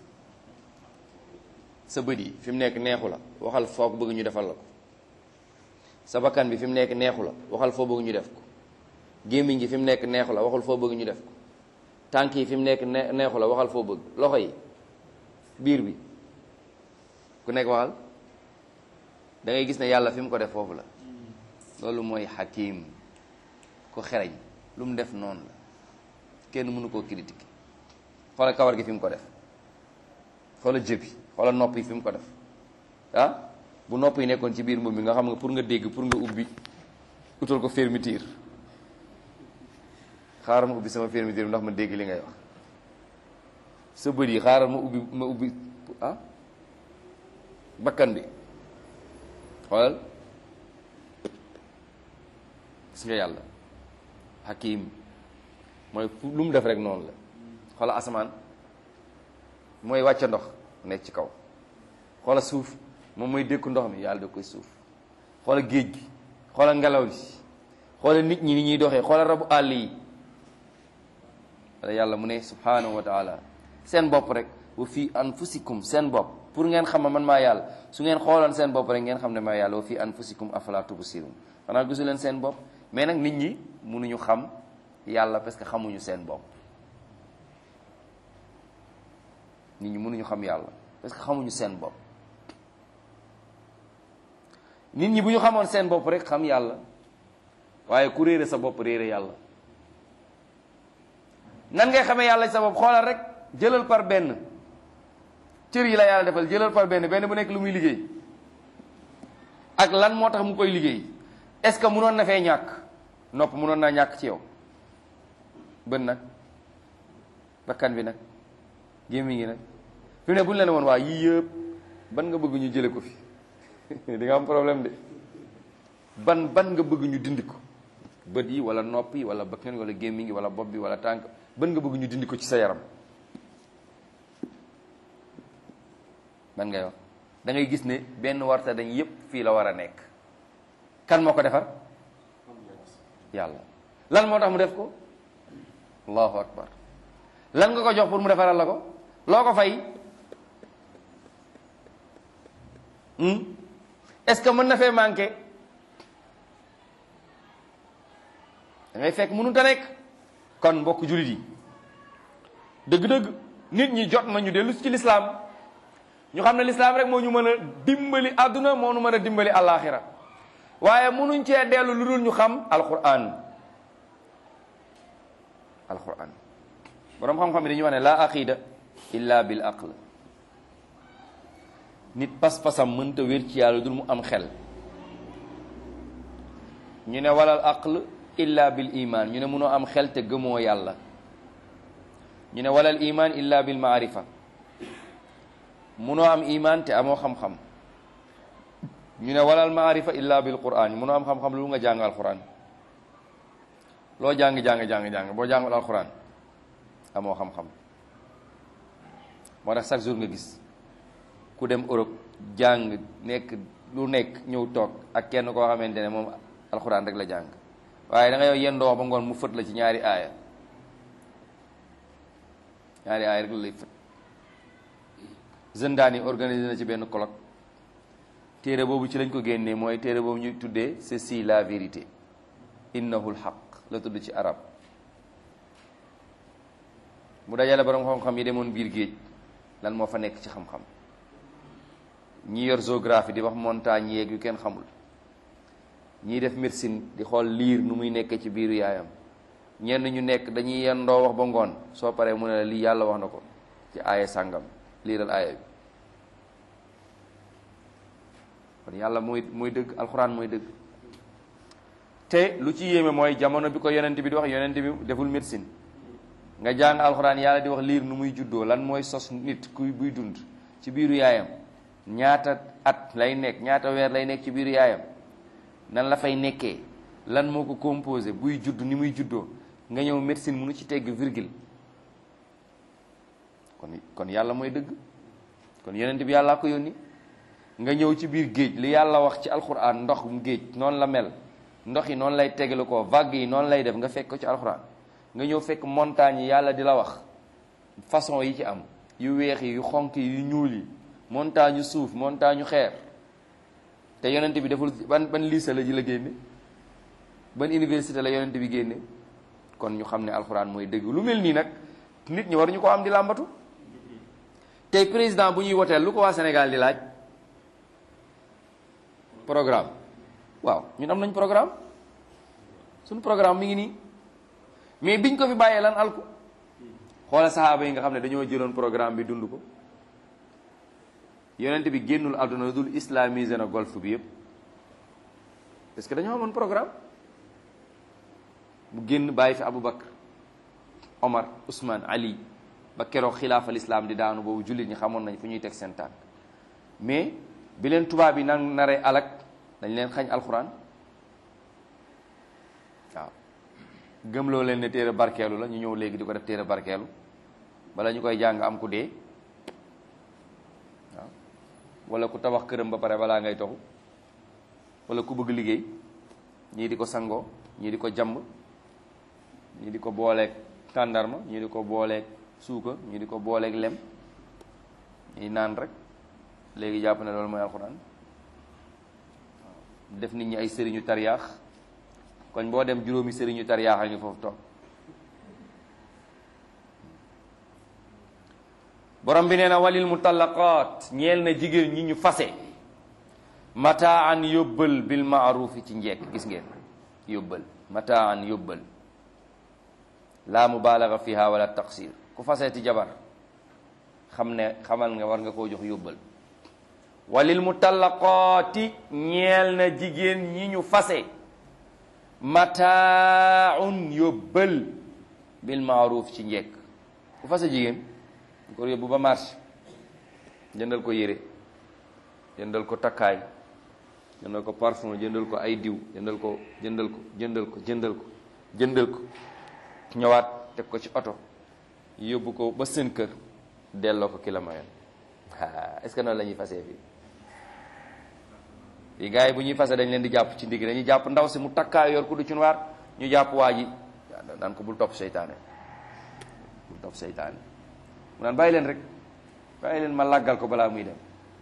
sa bët yi fi mu nekk neexu la waxal foo ko bëgg ñu defal la ko sa bakkan bi fi mu nekk neexu la waxal foo bëgg ñu def ko gémmiñ gi fi mu nekk neexu la waxal foo bëgg ñu def ko tànk yi fi mu nekk neexu la waxal foo bëgg loxo yi biir bi ku nekk waxal da ngay gis ne yàlla fi mu ko def foofu la loolu mooy xakim ko xereñ lu mu def noonu la kenn mënu koo critiquer xoolal kawar gi fi mu ko def xoolal jëbi xoolal nopp yi fi mu ko def ah bu nopp yi nekkoon ci biir mbubb mi nga xam nga pour nga dégg pour nga ubbi utal ko fermeture xaaral ma ubbi sama fermeture ndax ma dégg li ngay wax sa bët yi xaaral ma ubbi ma ubbi ah bakkan bi xoolal gis nga yàlla hakim mooy lu mu def rek noonu la xoolal asamaan mooy wàcce ndox nekk ci kaw xoolal suuf moom mooy dékku ndox mi yàlla da koy suuf xoolal géej gi xoolal ngelaw li xoolal nit ñi ni ñuy doxee xoolal rabu àll yi wala yàlla mu ne subhanahu wa taala seen bopp rek wa fi anfusikum seen bopp pour ngeen xam ne man maa yàlla su ngeen xooloon seen bopp rek ngeen xam ne maa yàlla wa fi anfusikum afala tubsirun xanaa gisu leen seen bopp mais nag nit ñi mënuñu xam yàlla parce que xamuñu seen bopp nit ñi mënuñu xam yàlla parce que xamuñu seen bopp nit ñi bu ñu xamoon seen bopp rek xam yàlla waaye ku réere sa bopp réere yàlla nan ngay xamee yàlla sa bopp xoolal rek jëlal par benn cër yi la yàlla defal jëlal par benn benn bu nekk lu muy liggéey ak lan moo tax mu koy liggéey est-ce que munoon na fee ñàkk nopp munoon naa ñàkk ci yow bën nag bakkan bi nag gémmiñ gi nag fi mu ne bu ñu leen woon waa yii yëpp ban nga bëgg ñu jële ko fi di nga am problème de ban ban nga bëgg ñu dindi ko bët yi wala nopp yi wala bakkan wala gémmiñ gi wala bopp bi wala tànk ban nga bëgg ñu dindi ko ci sa yaram ban ngay wax da ngay gis ne benn warta dañ yépp fii la war a nekk kan moo ko defar yàlla lan moo tax mu def ko allahu akbar lan nga ko jox pour mu defaral la ko loo ko fay est-ce que mën na fee manqué da ngay fekk mënut a nekk kon mbokk jullit yi dëgg-dëgg nit ñi jot nañu dellu ci lislaam ñu xam ne lislaam rek moo ñu mën a dimbali àdduna moo ñu mën a dimbali àllaaxira waaye mënuñ cee dellu lu dul ñu xam alquran alquran boroom xam-xam yi dañuy wax ne laa aqida illa bil aql nit pas-pasam mënta wér ci yàlla dul mu am xel ñu ne walal aql illa bil iman ñu ne mënoo am xel te gëmoo yàlla ñu ne walal iman illa bil maarifa mënoo am iman te amoo xam-xam ñu ne walal maarifa illa bil quran mënoo am xam-xam lu nga jàng alquran loo jàng jàng jàng jàng boo jàngul alquran amoo xam-xam moo tax chaque jour nga gis ku dem Europe jàng nekk lu nekk ñëw toog ak kenn koo xamante ne moom alxuraan rek la jàng waaye da nga yow yendoo wax ba ngoon mu fët la ci ñaari aaya ñaari aaya rek la lay fët zëndaan yi organisé na ci benn colloque téere boobu ci lañ ko génnee mooy téere boobu ñu tuddee ceci la vérité innahul xaq la tudd ci arab mu dajale borom xam-xam yi demoon biir géej lan moo fa nekk ci xam-xam ñi yor géographie di wax montagne yeeg yu kenn xamul ñiy def médecine di xool liir nu muy nekkee ci biiru yaayam ñenn ñu nekk dañuy yendoo wax ba ngoon soo paree mu ne la lii yàlla wax na ko ci aaya sàngam liiral aaya bi kon yàlla mooy mooy dëgg alxuraan mooy dëgg te lu ci yéeme mooy jamono bi ko yonent bi di wax yonent bi deful médecine nga jàng alxuraan yàlla di wax liir nu muy juddoo lan mooy sos nit kuy buy dund ci biiru yaayam ñaata at lay nekk ñaata weer lay nekk ci biiru yaayam nan la fay nekkee lan moo ko composé buy judd ni muy juddoo nga ñëw médecine mënu ci tegg virgule kon kon yàlla mooy dëgg kon yonent bi yàllaa ko yónni nga ñëw ci biir géej li yàlla wax ci alxuraan ndox mu géej noonu la mel ndox yi noonu lay tegalu ko vague yi noonu lay def nga fekk ko ci alxuraan nga ñëw fekk montagne yi yàlla di la wax façon yi ci am yu weex yi yu xonk yi yu ñuul yi montagne yu suuf montagne yu xeer te yonent bi deful ban ban lycée la ji la génne ban université la yonent bi génne kon ñu xam ne alxuraan mooy dëgg lu mel nii nag nit ñi waruñu ko am di làmbatu tey président bu ñuy woteel lu ko waa Sénégal di laaj programme waaw ñun am nañ programme suñu programme mi ngi nii mais biñ ko fi bàyyee lan alku xoola saxaaba yi nga xam ne dañoo jëloon programme bi dund ko yonent bi génnul àdduna dul islamisé na golf bi yëpp parce que dañoo amoon programme mu génn bàyyi fi Aboubacar Omar Ousmane Ali ba keroog xilaafal islam di daanu boobu jullit ñi xamoon nañ fu ñuy teg seen tànk mais bi leen tubaab yi nan naree alak dañ leen xañ alxuraan waaw gëmloo leen ne téere barkeelu la ñu ñëw léegi di ko def téere barkeelu bala ñu koy jàng am ku dee waaw wala ku tabax këram ba pare balaa ngay toxu wala ku bëgg liggéey ñii di ko sangoo ñii di ko jàmb ñii di ko booleeg tàndarma ñii di ko booleeg suuka ñii di ko booleeg lem ñii naan rek léegi jàpp ne loolu mooy alxuraan def nit ñi ay sëriñu tariyaax koñ boo dem juróomi sëriñu tariyaax a ngi foofu toog borom bi nee na walil mutallaqaat ñeel na jigéen ñi ñu fase mataan yóbbal bil maarufi ci njekk gis ngeen yóbbal mataan yóbbal laa mubaalaga fiha wala taqsir ku faseeti jabar xam ne xamal nga war nga koo jox yóbbal walil mutallaqaati ñeel na jigéen ñi ñu fase mataaun yóbbal bil maaruf ci njekk ku fase jigéen ñu ko yóbbu ba marché jëndal ko yére jëndal ko takkaay jëndal ko parfum jëndal ko ay diw jëndal ko jëndal ko jëndal ko jëndal ko jëndal ko ñëwaat teg ko ci oto yóbbu ko ba seen kër delloo ko ki la mayoon est-ce que noonu la ñuy fasee fii fii gars yi bu ñuy fase dañ leen di jàpp ci ndigg dañuy jàpp ndaw si mu takkaay yor ku du ci waar ñu jàpp waa ji naan ko bul topp seytaane bul topp seytaane mu naan bàyyi leen rek bàyyi leen ma làggal ko balaa muy dem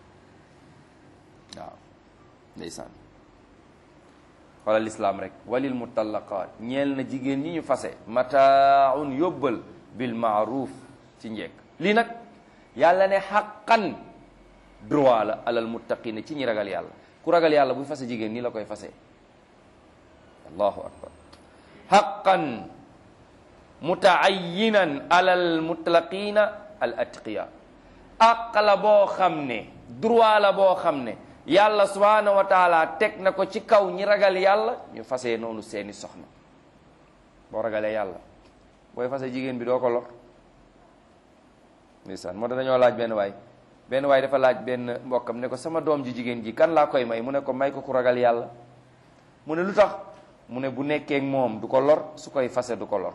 waaw ndeysaan xoolal lislaam rek walil mutallaqaat ñeel na jigéen ñi ñu fase mataaun yóbbal bil maaruf ci njekk lii nag yàlla ne xaqan droit la alal muttaqina ci ñi ragal yàlla ku ragal yàlla buy fase jigéen nii la koy fase allahu akbar xaqan mutaayinan alal mutlaqina al atqiya àq la boo xam ne droit la boo xam ne yàlla subhanahu wa taala teg na ko ci kaw ñi ragal yàlla ñu fase noonu seeni soxna boo ragalee yàlla booy fase jigéen bi doo ko lor ndeysaan moo tax dañoo laaj benn waay benn waay dafa laaj benn mbokkam ne ko sama doom ji jigéen ji kan laa koy may mu ne ko may ko ku ragal yàlla mu ne lu tax mu ne bu nekkee moom du ko lor su koy fase du ko lor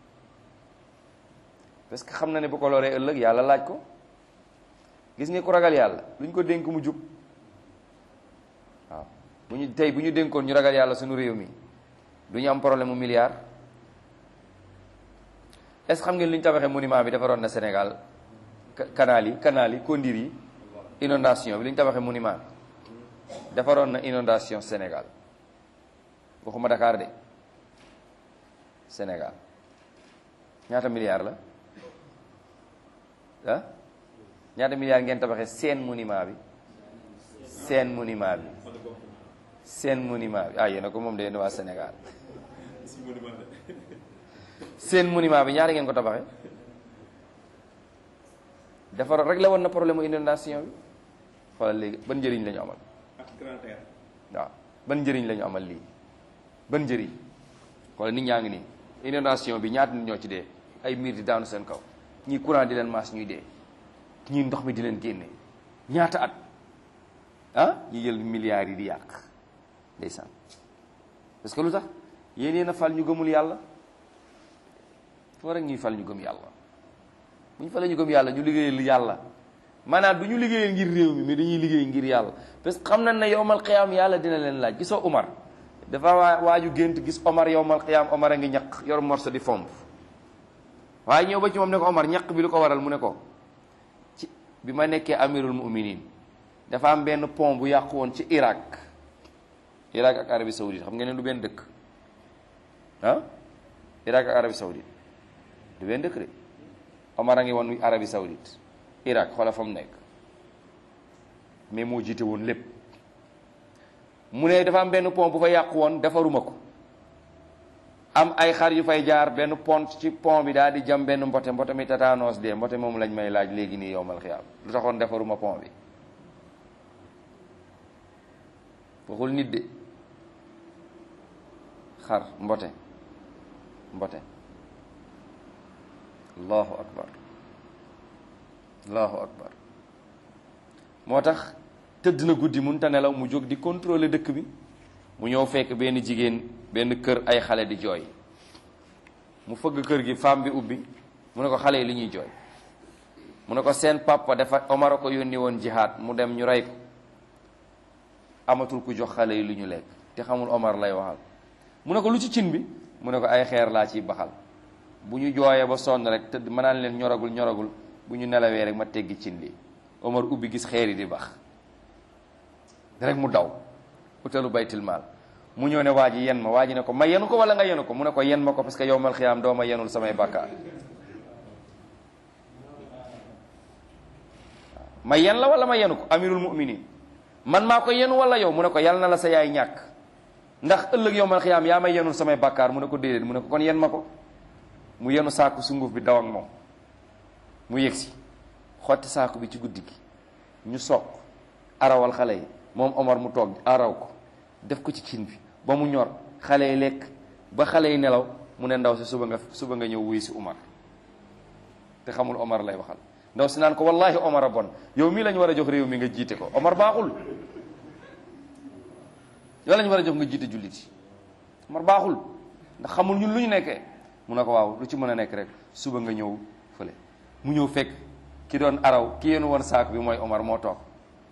parce que xam na ne bu ko loree ëllëg yàlla laaj ko gis nga ku ragal yàlla luñ ko dénk mu jub bu ñu tey bu ñu dénkoon ñu ragal yàlla suñu réew mi du ñu am problème mu milliard est ce xam ngeen li ñu tabaxee monument bi defaroon na Sénégal canal yi canal yi kondir yi inondation bi li ñu tabaxee monument bi defaroon na inondation Sénégal waxuma Dakar de Sénégal ñaata milliard la ah ñaata milliard ngeen tabaxee seen monument bi seen monument bi seen monument bi ah yéen a ko moom de yéen waa Sénégal seen monument bi ñaata ngeen ko tabaxee defar rek la woon na problème mu inondation bi xoolal léegi ban njëriñ la ñu amal waaw ban njëriñ la ñu amal lii ban njëriñ xoolal nit ñaa ngi nii inondation bi ñaata nit ñoo ci dee ay miir di daanu seen kaw ñii courant di leen maas ñuy dee ñii ndox mi di leen génne ñaata at ah ñu jël milliards yi di yàq ndeysaan parce que lu tax yéen yéen a fal ñu gëmul yàlla foo rek ñuy fal ñu gëm yàlla bu ñu falee ñu gëm yàlla ñu liggéeyal yàlla maanaam du ñu liggéeyal ngir réew mi mais dañuy liggéey ngir yàlla parce que xam nañ ne yowmal qiyaam yàlla dina leen laaj gisoo Omar dafa waa waaju gént gis Omar yowmal qiyaam Omar a ngi ñaq yor morso di fomp waaye ñëw ba ci moom ne ko Omar ñaq bi lu ko waral mu ne ko ci bi ma nekkee amirul muminin dafa am benn pont bu yàqu woon ci Irak Irak ak Arabie Saoudite xam ngeen ne du benn dëkk ah Irak ak Arabie Saoudite du benn dëkk de Omar a ngi woon Arabie Saoudite Irak xoola fa mu nekk mais moo jiite woon lépp mu ne dafa am benn pont bu fa yàqu woon defaruma ko am ay xar yu fay jaar benn pont ci pont bi daal di jam benn mbote mbote mi tataanos dee mbote moom lañ may laaj léegi nii yowmal xiyaam lu taxoon defaruma pont bi waxul nit de xar mbote mbote allahu akbar allahu akbar moo tax tëdd na guddi mun ta nelaw mu jóg di contrôler dëkk bi mu ñëw fekk benn jigéen benn kër ay xale di jooy mu fëgg kër gi femme bi ubbi mu ne ko xale yi li ñuy jooy mu ne ko seen papa dafa Omar a ko yónni woon jihaad mu dem ñu rey ko amatul ku jox xale yi lu ñu lekk te xamul Omar lay waxal mu ne ko lu ci cin bi mu ne ko ay xeer laa ciy baxal bu ñu jooyee ba sonn rek tëdd ma naan leen ñoragul ñoragul bu ñu nelawee rek ma teggi cin li Omar ubbi gis xeer yi di bax rek mu daw utalu baytil maal mu ñëw ne waa ji yen ma waa ji ne ko ma yenu ko wala nga yenu ko mu ne ko yen ma ko parce que yowmal xiyaam doo ma yenul samay bàkkaar ma yen la wala ma yenu ko amirul muminin man maa ko yenu wala yow mu ne ko yal na la sa yaay ñàkk ndax ëllëg yowmal xiyaam yaa may yenul samay bàkkaar mu ne ko déedéet mu ne ko kon yen ma ko mu yenu saaku sunguf bi daw ak moom mu yegsi xotti saaku bi ci guddi gi ñu soog arawal xale yi moom Omar mu toog araw ko def ko ci cin bi ba mu ñor xale yi lekk ba xale yi nelaw mu ne ndaw si suba nga suba nga ñëw wuy si Omar te xamul Omar lay waxal ndaw si naan ko wallahi Omar a bon yow mii lañu war a jox réew mi nga jiite ko Omar baaxul yow lañu war a jox nga jiite jullit yi Omar baaxul ndax xamul ñun lu ñu nekkee mu ne ko waaw lu ci mën a nekk rek suba nga ñëw fële mu ñëw fekk ki doon araw ki yéen woon saak bi mooy Omar moo toog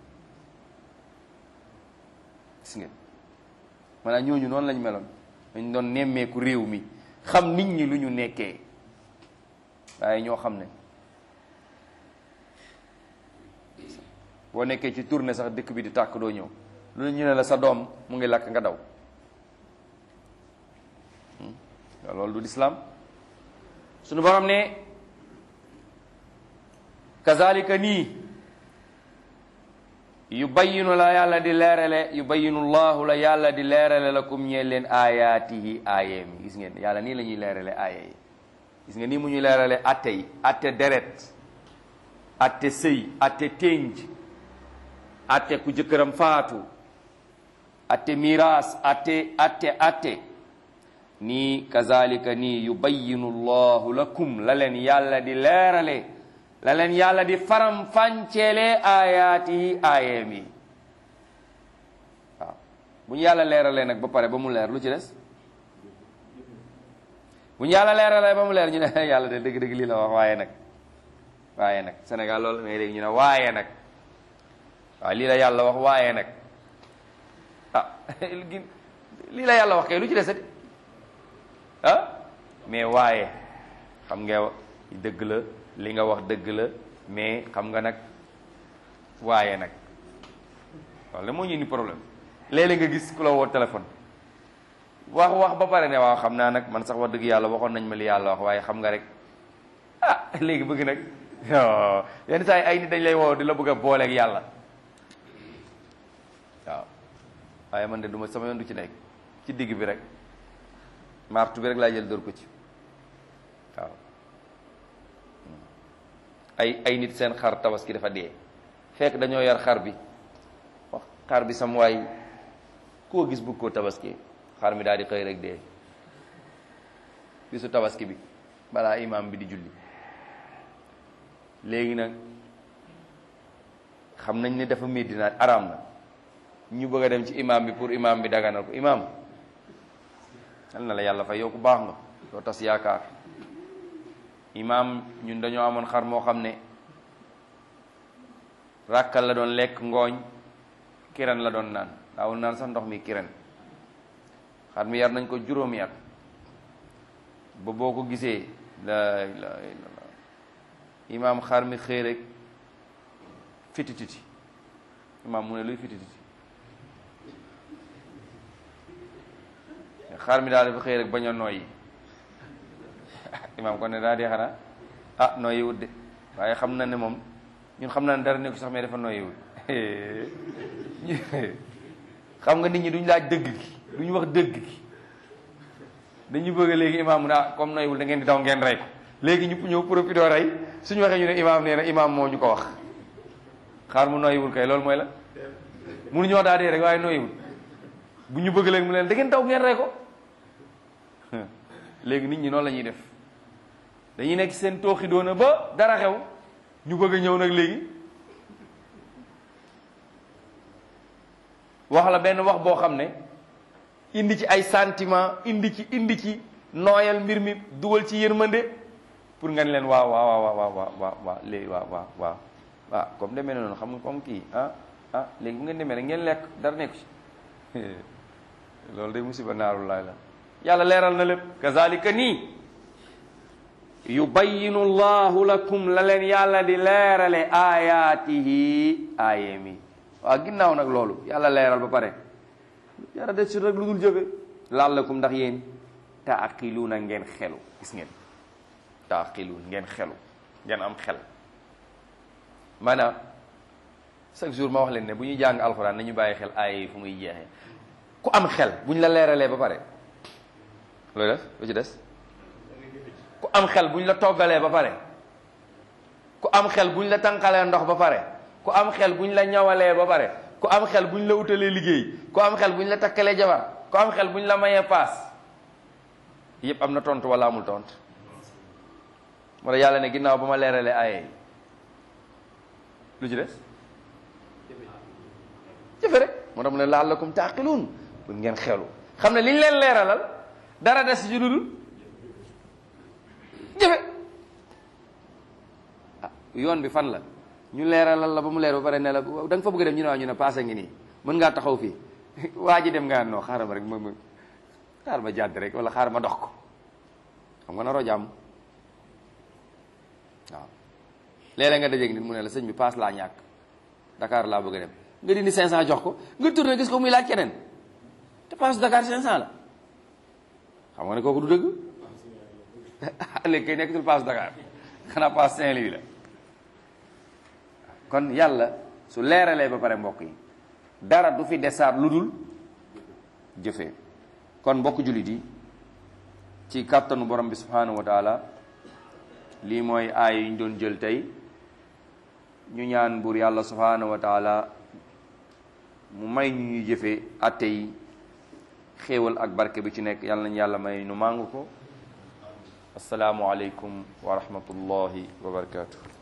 gis ngeen maanaam ñooñu noonu lañ meloon dañ doon nemmeeku réew mi xam nit ñi lu ñu nekkee waaye ñoo xam ne boo nekkee ci tournée sax dëkk bi di tàkk doo ñëw lu ñu ne la sa doom mu ngi lakk nga daw loolu du lislaam suñu borom ne kazalika nii yu bayyinu la yàlla di leerale yu bayyinu llahu la yàlla di leerale lakum ñeel leen ayaatihi aayeem yi gis ngeen yàlla nii la ñuy leerale aaya yi gis ngeen nii mu ñuy leerale atte yi atte deret atte sëy atte ténj atte ku jëkkëram faatu atte miraas atte atte atte nii kazalika nii yu bayyinu llahu lakum la leen yàlla di leerale la leen yàlla di faram fànceele aayaati aayeem yi waaw bu ñu yàlla leeralee nag ba pare ba mu leer lu ci des bu ñu yàlla leeralee ba mu leer ñu ne yàlla de dëgg-dëgg lii la wax waaye nag waaye nag Sénégal loolu mais léegi ñu ne waaye nag waaw lii la yàlla wax waaye nag ah lii la yàlla wax kay lu ci desati ah mais waaye xam nga dëgg la li nga wax dëgg la mais xam nga nag waaye nag waaw la moo ñu ni problème léeg-léeg nga gis ku la woo téléphone wax wax ba pare ne waaw xam naa nag man sax wax dëgg yàlla waxoon nañ ma li yàlla wax waaye xam nga rek ah léegi bëgg nag yenn saa yi ay nit dañ lay woo di la bëgg a booleeg yàlla waaw waaye man de duma sama yoon du ci nekk ci digg bi rek martu bi rek laa jël dóor ko ci waaw ay ay nit seen xar tabaski dafa dee fekk dañoo yar xar bi wax xar bi sam waay koo gis bëgg koo tabaski xar mi daal di xëy rek dee bisu tabaski bi balaa imaam bi di julli léegi nag xam nañ ne dafa médina araam na ñu bëgg a dem ci imaam bi pour imaam bi daganal ko imaam yal na la yàlla fay yow ku baax nga doo tas yaakaar imaam ñun dañoo amoon xar moo xam ne ràkkal la doon lekk ngooñ kiren la doon naan daawul naan sax ndox mi kiren xar mi yar nañ ko juróomi at ba boo ko gisee la ilaha illallah imaam xar mi xëy rek fitititi imaam mu ne luy fitititi xar mi daal dafa xëy rek bañ a nooyi imaam kon ne daa dee xanaa ah nooyi wut de waaye xam na ne moom ñun xam na ne dara nekku sax mais dafa nooyi wut xam nga nit ñi duñ laaj dëgg gi duñ wax dëgg gi dañu bëgg léegi imaam mu ne ah comme nooyiwul da ngeen di daw ngeen rey ko léegi ñu ñëw profité rey suñu waxee ñu ne imaam nee na imaam moo ñu ko wax xaar mu nooyiwul kay loolu mooy la mënuñu wax daa dee rek waaye nooyiwul bu ñu bëgg leen mu leen da ngeen daw ngeen rey ko léegi nit ñi noonu la ñuy def dañuy nekk seen tooxi doona ba dara xew ñu bëgg a ñëw nag léegi wax la benn wax boo xam ne indi ci ay sentiment indi ci indi ci nooyal mbir mi dugal ci yërmande pour nga ne leen waaw waaw waaw waaw waaw waaw waaw léegi waaw waaw waaw waaw comme demee noonu xam nga comme kii ah ah léegi bu ngeen demee rek ngeen lekk dara nekku ci loolu day musiba naaru laay la yàlla leeral na lépp kazalika nii yubayinu llahu lakum la leen yàlla di leerale ayaatihi aayemi waaw ginnaaw nag loolu yàlla leeral ba pare yàlla des ci rek lu dul jëfe laallakum ndax yéen taaqiluuna ngeen xelu gis ngeen taaqiluun ngeen xelu ngeen am xel maanaam chaque jour ma wax leen ne bu ñuy jàng alxuraan nañu bàyyi xel aaya yi fu muy jeexee ku am xel bu ñu la leeralee ba pare looy def lu ci des ku am xel bu ñu la toggalee ba pare ku am xel bu ñu la tànqalee ndox ba pare ku am xel bu ñu la ñawalee ba pare ku am xel bu ñu la utalee liggéey ku am xel bu ñu la takkalee jabar ku am xel bu ñu la mayee paas yépp am na tontu wala amul tontu moo tax yàlla ne ginnaaw ba ma leeralee aaya yi lu ci des jëfe rek moo tax mu ne la'allakum taaqiluun pour ngeen xelu xam ne li ñu leen leeralal dara des ci dudul jëfe ah yoon bi fan la ñu leeralal la ba mu leer ba pare ne la da nga fa bëgg dem ñu ne waaw ñu ne passé ngi nii mën ngaa taxaw fii waa ji dem nga noo xaaral ma rek ma ma xaaral ma jàdd rek wala xaaral ma dox ko xam nga naroo jàmm waaw léeg-léeg nga dajeeg nit mu ne la sëñ bi paas laa ñàkk Dakar laa bëgg a dem nga dindi 500 jox ko nga tourné gis ko muy laaj keneen te paas Dakar 500 la xam nga ne kooku du dëgg léegi kay nekkatul paas Dakar xanaa paas Saint-Louis la kon yàlla su leeralee ba pare mbokk yi dara du fi desaat lu dul jëfee kon mbokk jullit yi ci kàttanu borom bi subhanahu wa taala lii mooy aay yu ñu doon jël tey ñu ñaan buur yàlla subhanahu wa taala mu may ñu ñuy jëfee atte yi xéewal ak barke bi ci nekk yàlla nañu yàlla may nu màngu ko asalaamualeykum wa rahmatullahi wa barakatuh